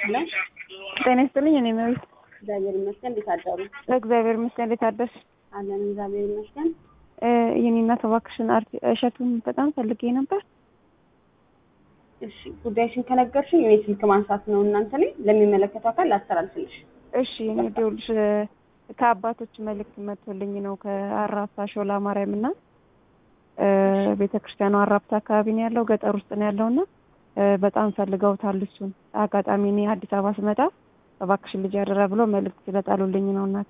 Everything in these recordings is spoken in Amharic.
ሄሎ ጤና ይስጥልኝ። እኔ መቤት እግዚአብሔር ይመስገን። እንዴት አደሩ? እግዚአብሔር ይመስገን። እንዴት አደርሽ? አለን እግዚአብሔር ይመስገን። የኔ እናት እባክሽን አርቲ እሸቱን በጣም ፈልጌ ነበር። እሺ ጉዳይሽን ከነገርሽኝ እኔ ስልክ ማንሳት ነው እናንተ ላይ ለሚመለከተው አካል ላስተላልፍልሽ። እሺ እኔ ደውልሽ ከአባቶች መልእክት መጥቶልኝ ነው ከአራብሳ ሾላ ማርያም እና ቤተ ክርስቲያኑ አራብሳ አካባቢ ነው ያለው፣ ገጠር ውስጥ ነው ያለው እና በጣም ፈልገውታል እሱን። አጋጣሚ እኔ አዲስ አበባ ስመጣ እባክሽን ልጅ ያደራ ብሎ መልእክት ስለጣሉልኝ ነው እናቴ።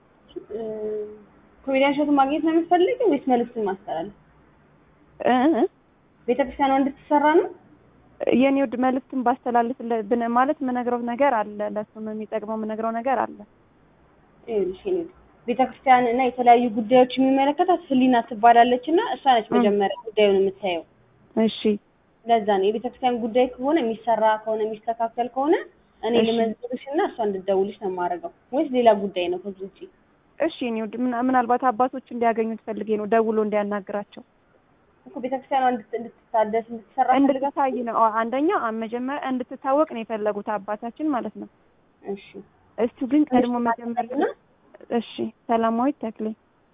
ኮሜዲያን እሸቱን ማግኘት ነው የምትፈልጊው ወይስ መልዕክቱን ማስተላለፍ? እ ቤተክርስቲያኗ እንድትሰራ ነው? የኔ ውድ መልእክቱን ባስተላልፍ ብን- ማለት የምነግረው ነገር አለ፣ ለእሱም የሚጠቅመው የምነግረው ነገር አለ። ይኸውልሽ የኔ ውድ ቤተክርስቲያን እና የተለያዩ ጉዳዮች የሚመለከታት ህሊና ትባላለች እና እሷ ነች መጀመሪያ ጉዳዩን የምታየው። እሺ ለዛ ነው የቤተክርስቲያን ጉዳይ ከሆነ የሚሰራ ከሆነ የሚስተካከል ከሆነ እኔ እሺ። ልመዝግብሽ እና እሷ እንድትደውልሽ ነው የማደርገው ወይስ ሌላ ጉዳይ ነው ከዚህ ውጪ? እሺ የኔ ውድ ምና- ምናልባት አባቶች እንዲያገኙት ፈልጌ ነው ደውሎ እንዲያናግራቸው እኮ ቤተክርስቲያኗ እንድት- እንድትታደስ እንድትሰራ ፈልጋት እንድትታይ ነው። አዎ፣ አንደኛ መጀመሪያ እንድትታወቅ ነው የፈለጉት አባታችን ማለት ነው። እሺ እሱ ግን ቀድሞ ትንሽ መጀመሪያ ታጠብና እሺ ሰላማዊት ተክሌ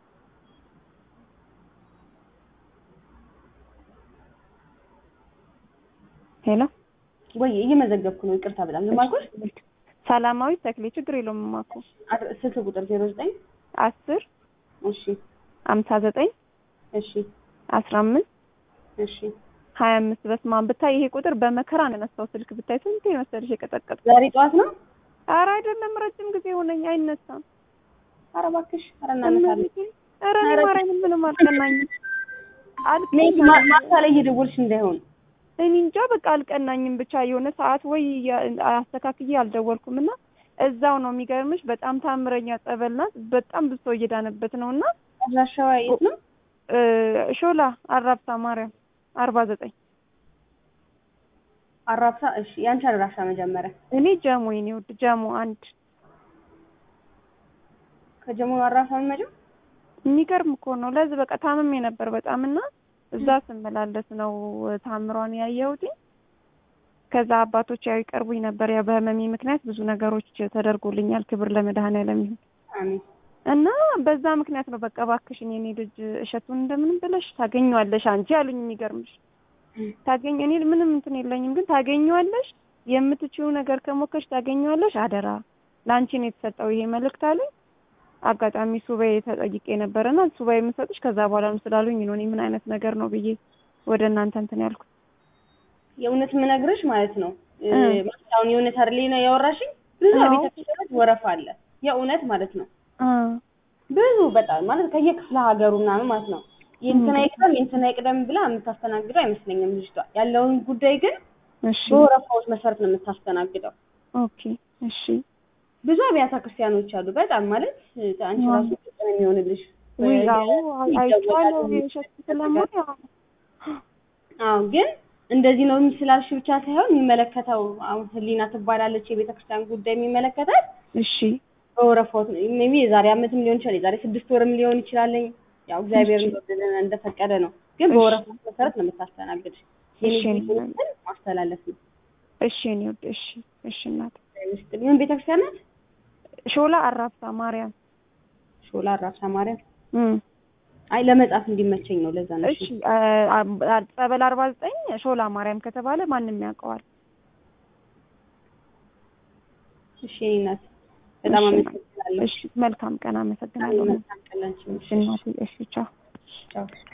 ሄሎ ወይ እየመዘገብኩ ነው ይቅርታ ብላ ምን ማልኩሽ ሰላማዊት ተክሌ ችግር የለውም እማኮ አድ- ስልክ ቁጥር ዜሮ ዘጠኝ አስር እሺ አምሳ ዘጠኝ እሺ አስራ አምስት እሺ ሀያ አምስት በስማን ብታይ ይሄ ቁጥር በመከራ ነው የነሳው ስልክ ብታይ ስንቴ መሰለሽ የቀጠቀጥ ዛሬ ጠዋት ነው ኧረ አይደለም ረጅም ጊዜ ሆነኝ አይነሳም ኧረ እባክሽ ኧረ እናነሳለን ኧረ እኔ ኧረ ማርያምን ምንም አልቀናኝም ነይ ማ- አልቀናኝም ማታ ላይ እየደወልሽ እንዳይሆን እኔ እንጃ በቃ አልቀናኝም ብቻ የሆነ ሰዓት ወይ ያ- አስተካክዬ አልደወልኩም እና እዛው ነው የሚገርምሽ በጣም ታምረኛ ጸበል ናት በጣም ብዙ ሰው እየዳነበት ነው እና አድራሻዋ የት ነው እ ሾላ አራብሳ ማርያም አርባ ዘጠኝ አራብሳ እሺ ያንቺ አድራሻ መጀመሪያ እኔ ጀሞ የኔ ውድ ጀሞ አንድ ከጀሞ አራብሳ መመጀው የሚገርም እኮ ነው ለዚህ በቃ ታምሜ ነበር በጣም እና እዛ ስመላለስ ነው ታምሯን ያየሁት ከዛ አባቶች ያው ይቀርቡኝ ነበር ያው በህመሜ ምክንያት ብዙ ነገሮች ተደርጎልኛል ክብር ለመድኃኔዓለም ይሁን አሜን እና በዛ ምክንያት ነው በቃ እባክሽን የኔ ልጅ እሸቱን እንደምንም ብለሽ ታገኘዋለሽ አንቺ አሉኝ የሚገርምሽ ታገኝ እኔ ምንም እንትን የለኝም ግን ታገኘዋለሽ የምትችይው ነገር ከሞከሽ ታገኘዋለሽ አደራ ለአንቺ ነው የተሰጠው ይሄ መልእክት አሉኝ አጋጣሚ ሱባኤ ተጠይቄ ነበረና ሱባኤ የምሰጥሽ ከዛ በኋላ ነው ስላሉኝ ነው እኔ ምን አይነት ነገር ነው ብዬ ወደ እናንተ እንትን ያልኩት የእውነት የምነግርሽ ማለት ነው እ፣ እ። ማለት አሁን የእውነት አይደል ነው ያወራሽኝ ብዙ አዎ። ቤተክርስቲያኖች ወረፋ አለ የእውነት ማለት ነው አ ብዙ በጣም ማለት ከየክፍለ ሀገሩ ምናምን ማለት ነው የእንትና ይቅደም የእንትና ይቅደም ብላ የምታስተናግደው አይመስለኝም ልጅቷ ያለውን ጉዳይ ግን እሺ በወረፋዎች መሰረት ነው የምታስተናግደው ኦኬ እሺ ብዙ አብያተ ክርስቲያኖች አሉ በጣም ማለት እ፣ አንቺ አዎ። ራሱ ጥቅም የሚሆንልሽ ወይ በ- አዎ አይቼዋለሁ ይደወላል። የእሸቱ ስለማይ አዎ አዎ ግን እንደዚህ ነው ስላልሽ ብቻ ሳይሆን የሚመለከተው አሁን ህሊና ትባላለች የቤተ ክርስቲያን ጉዳይ የሚመለከታት እሺ በወረፋዎች ሜቢ የዛሬ አመትም ሊሆን ይችላል የዛሬ ስድስት ወርም ሊሆን ይችላልኝ ያው እግዚአብሔር እሺ። እንደወደደና እንደፈቀደ ነው ግን እሺ። በወረፋዎች መሰረት ነው የምታስተናግድሽ የኔ እሺ። ግን ማስተላለፍ ነው እሺ እኔ ውድ እሺ እሺ እናት ውስጥ ምን ቤተ ክርስቲያን ናት ሾላ አራብሳ ማርያም ሾላ አራብሳ ማርያም እም አይ ለመጻፍ እንዲመቸኝ ነው ለዛ ነው እሺ አ- አ- ጸበል አርባ ዘጠኝ ሾላ ማርያም ከተባለ ማንም ያውቀዋል እሺ የኔ እናት በጣም እሺ። አመሰግናለሁ እሺ መልካም ቀን አመሰግናለሁ መልካም ቀን ላንቺ እሺ እናቴ እሺ ቻው ቻው